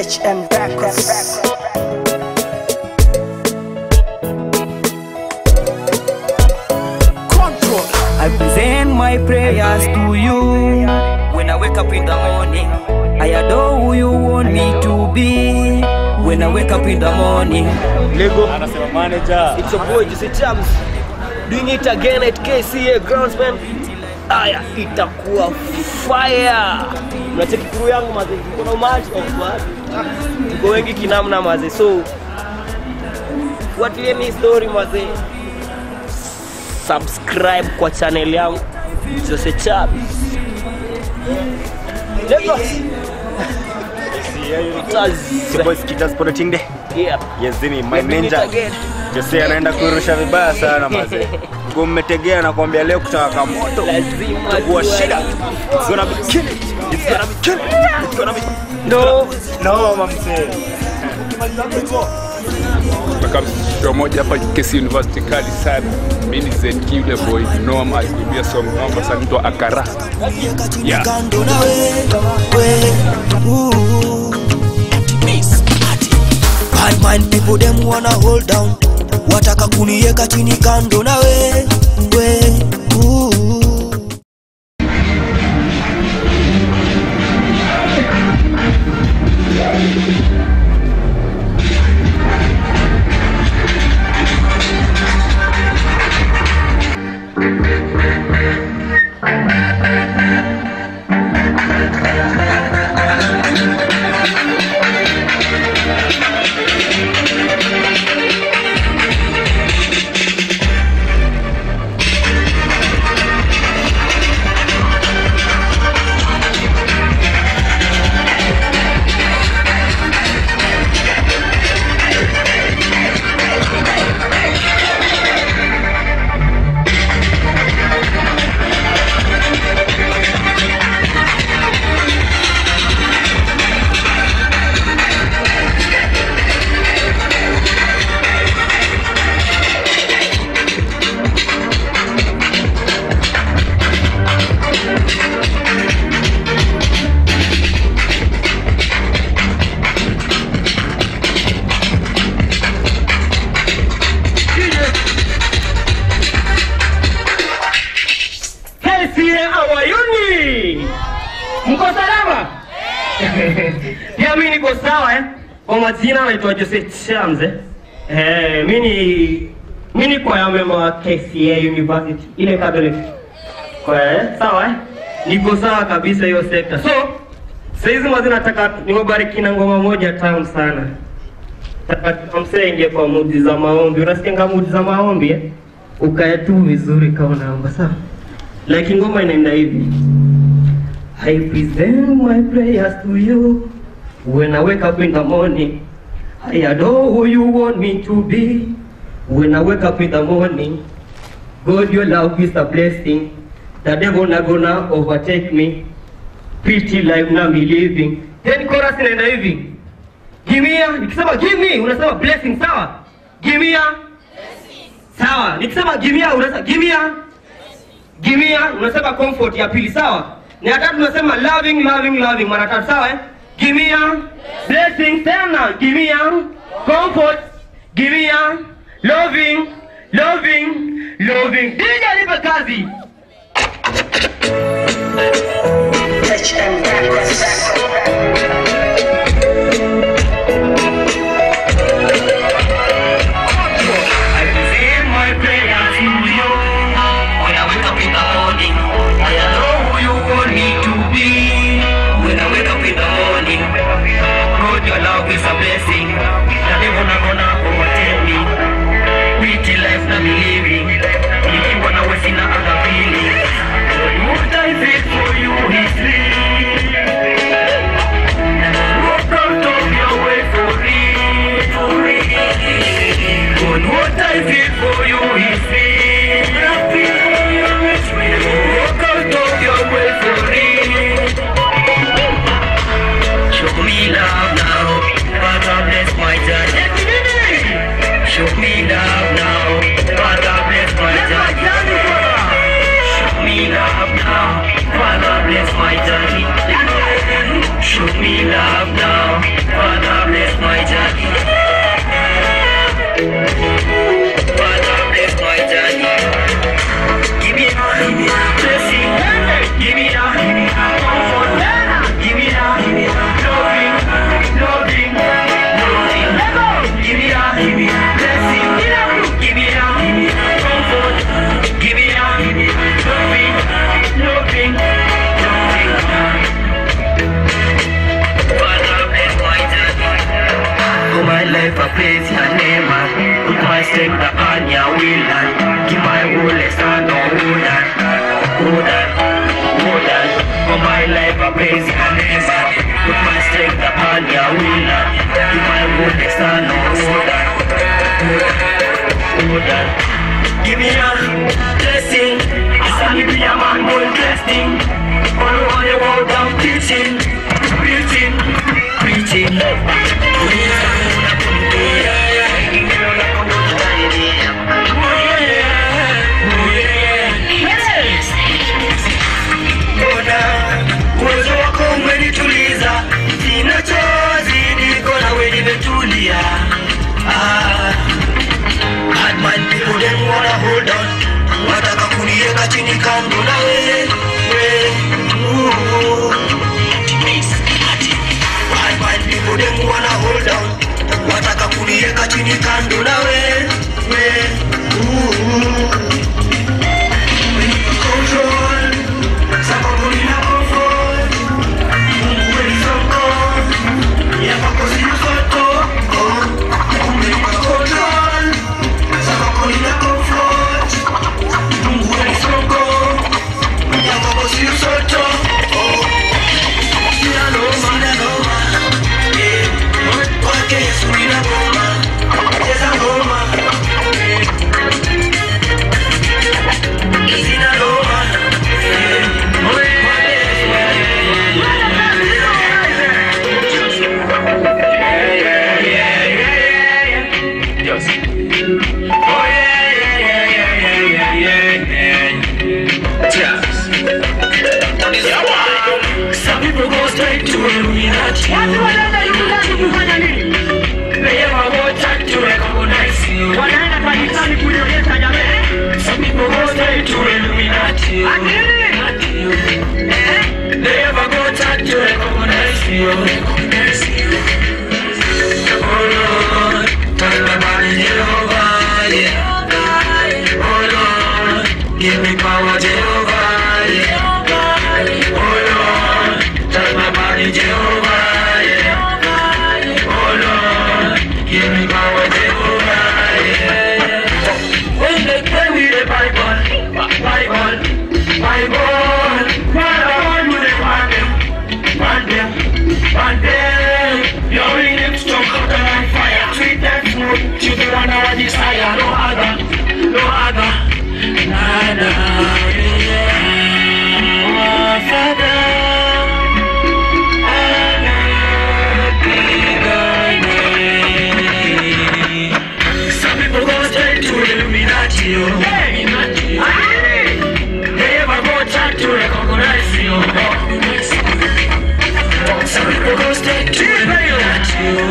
HM Records. Control. I present my prayers to you when I wake up in the morning. I adore who you want me to be when I wake up in the morning. Lego. Anasema manager. It's your boy Jesse Chams. Doing it again at KCA Groundsman. Aya, itakuwa fire. Unacheki crew yangu maze. Kuna umaji of squad. Tuko wengi kinamna maze. So fuatilieni hii story maze. Subscribe kwa channel yangu Jose Chams. Lego. It's your boy Skita Sporting Day. Yeah. Yes, Zini, my Let me meet ninja. again. Jose anaenda kuirusha vibaya sana maze. Mguu mmetegea na kuambia leo kutaka moto. Lazima Kuwa tuwe- shida. It's gonna be kill it. It's gonna be kill it. It's gonna be No. No, mamse. kutoka show moja hapa KC University kali sana. Mimi ni ZQ yule boy Noma alikuibia song noma sana mtu akara. Yeah. kando na we, we, ooh. Bad mind people them wanna hold down wataka kunieka chini kando na we, we, ooh. KCA awayuni, mko salama? Pia mi niko sawa eh. Kwa majina naitwa Jose Chams eh. Eh, mi ni mi ni kwa member wa KCA University ile Catholic. Kwa eh, sawa eh. Niko sawa kabisa hiyo sekta. So saizi mazi nataka nimebariki na ngoma moja tamu sana. Nataka msenge kwa mudi za maombi. Unasikia mudi za maombi eh? Ukae tu vizuri kama unaomba sawa. Like ngoma inaenda hivi. I present my prayers to you when I wake up in the morning. I adore who you want me to be when I wake up in the morning. God, your love is a blessing. The devil not gonna overtake me. Pretty life na me living. Then chorus inaenda hivi. Give me a, nikisema give me, unasema blessing, sawa? Give me a, sawa. Nikisema give me a, unasema give me a, Gimia unasema comfort ya pili sawa. Na ya tatu unasema loving loving loving mara tatu sawa eh? Gimia blessing tena gimia comfort gimia loving loving loving. DJ nipe kazi. HM Records. I present my prayers to you when I wake up in the morning. I know who you want me to be when I wake up in the morning. God, your love is a blessing. The devil not gonna overtake me. Pretty life na me living. Nikiwa na wewe sina other feeling. What I feel for you is real. Walk out of your way for real, for real. God, what I feel for you is real. I feel for you is real. Walk out of your way for real. Show me love now, Father bless my journey. Show me love now, Father bless my journey. Show me love now, Father bless my journey. Show me love now, Father bless my journey. Father, bless my journey. Give me a blessing. Give me a comfort. Give me a loving, loving, loving. Give me a blessing. Give me a comfort. Give me a loving, loving, loving. Father, bless my journey. For my life, I praise your name. I Put my strength upon your will. and Give my whole stand on hold on, hold on, hold on. For my life, I praise your name. I Put my strength upon your will. and Give my whole stand on hold on, hold on. Give me a blessing. I stand be a man, one blessing. All over the world, I'm preaching, preaching, preaching. Mbona uwezo wako umenituliza, sina chozi, niko nawe nimetulia. Ah, bad man people them wanna hold on, wataka kuniweka chini kando na wewe we, ooh. Bad man people them wanna hold on, wataka kuniweka chini kando na wewe we, ooh. Control, sababu nina comfort. Mungu alisongo, yako sina foto. Oh, umenipa control, sababu nina comfort. Mungu alisongo, yako sina foto. Oh, sina noma, sina noma. Eh, kwake Yesu nina ngoma, cheza ngoma. Sina noma. Eh, kwake Yesu Some people go straight to Illuminati. Watu wanaenda Illuminati kufanya nini? They ever go chat to recognize you. Wanaenda kanisani kulionyesha jamii. Some people go straight to Illuminati. They ever go chat to recognize you. Recognize you. Oh Lord, tell me about Jehovah, yeah. Oh Lord, give me power, Jehovah, yeah. Oh Lord, touch my body, Jehovah, yeah. Oh Lord, give me power, Jehovah, yeah. When they play with the Bible, Bible, Bible, what I want you to want them, want them, want them. You're in them strong, hotter than fire. Treat them smooth, you the one I desire. No other, no other, nada, yeah. Oh, Father. Some people go straight to Illuminati. oh. Aye. They ever go chat to recognize you. Some people go straight to Illuminati. oh.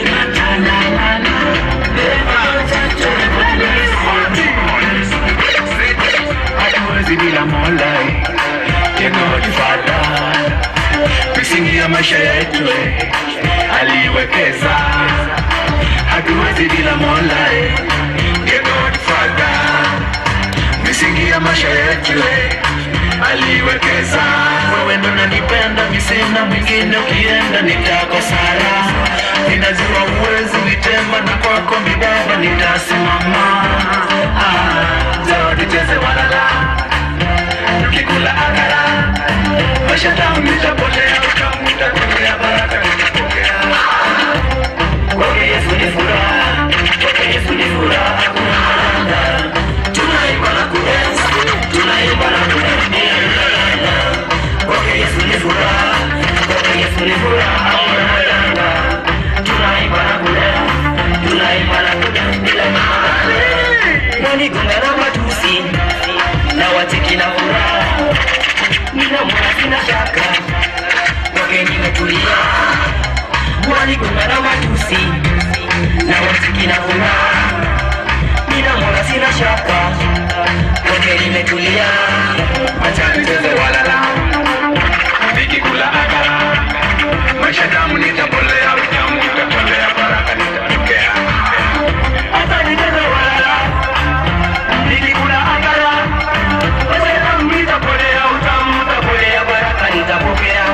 They ever go chat to recognize you. Hatuwezi bila Mola, Jehova Father, misingi ya maisha yetu aliwekeza hatuwezi bila Mola eh. Dear God Father, misingi ya maisha yetu eh, aliwekeza. Wewe ndo nanipenda, mi sina mwingine, ukienda nitakosara. Ninajua uwezi nitema, na kwako mi Baba nitasimama. Ah, leo nicheze walala, tukikula akara, maisha tamu nitapotea, utamu utatokea, baraka nitapokea. Kwake Yesu ni furaha, kwake Yesu ni furaha, hakuna haraka. Tunaimba na kudance, tunaimba na kudance. Kwake Yesu ni furaha, kwake Yesu ni furaha, hakuna haraka. Tunaimba na kudance, tunaimba na kudance bila maana. Wanigonga na matusi, na wateki na furaha. Ninamwona sina shaka, kwake nimetulia. waligonga na matusi na wasiki na furaha ninamwona sina shaka kote limetulia acha nicheze walala nikikula akara maisha tamu nitapolea utamu utatolea baraka nitatokea hata nicheze walala nikikula akara maisha nitapolea utamu utapolea baraka nitapokea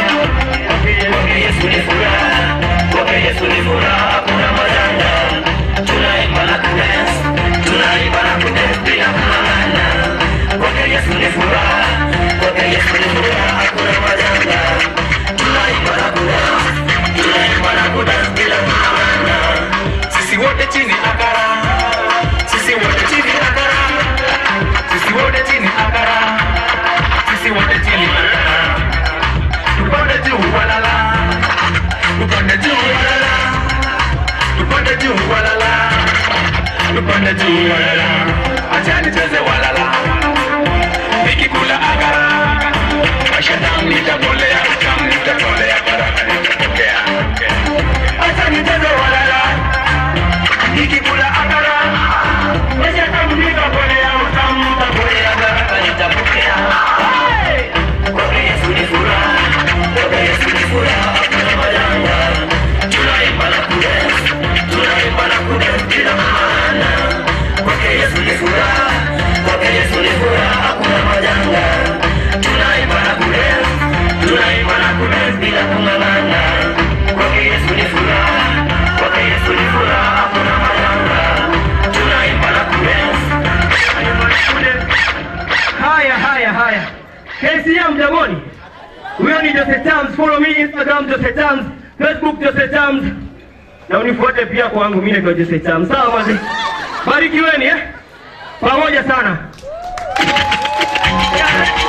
kwake Yesu ni furaha kwake Yesu ni furaha hakuna majanga tunaimba na kudance tunaimba na kudance bila kung'ang'ana kwake Yesu ni furaha kwake Yesu ni furaha hakuna majanga tunaimba na kudance tunaimba na kudance bila kung'ang'ana sisi wote chini akara sisi wote chini akara sisi wote chini akara sisi wote chini akara tupande juu walala tupande juu walala tupande juu walala tupande juu walala acha nicheze walala nikikula agara maisha tamu nitapolea tamu nitatolea baraka nitatokea acha nicheze walala nikikula akara maisha tamu nitapolea utamu nitapolea baraka nitapokea Hey! kwake Yesu ni furaha kwake Yesu ni furaha hakuna majanga tunaimba na kudance tunaimba na kudance bila maana kwake Yesu ni furaha kwake Yesu ni furaha hakuna majanga tunaimba na kudance tunaimba na kudance bila kung'ang'ana kwake Yesu ni furaha kwake Yesu ni furaha hakuna majanga tunaimba na kudance tunaimba na kudance Haya, haya, haya. KCM jamoni. Huyo ni Jose Tams. Follow me Instagram Jose Tams, Facebook Jose Tams. Na unifuate pia kwangu mimi naitwa Jose Tams. Sawa mazi. Barikiweni eh? Pamoja sana. Yeah.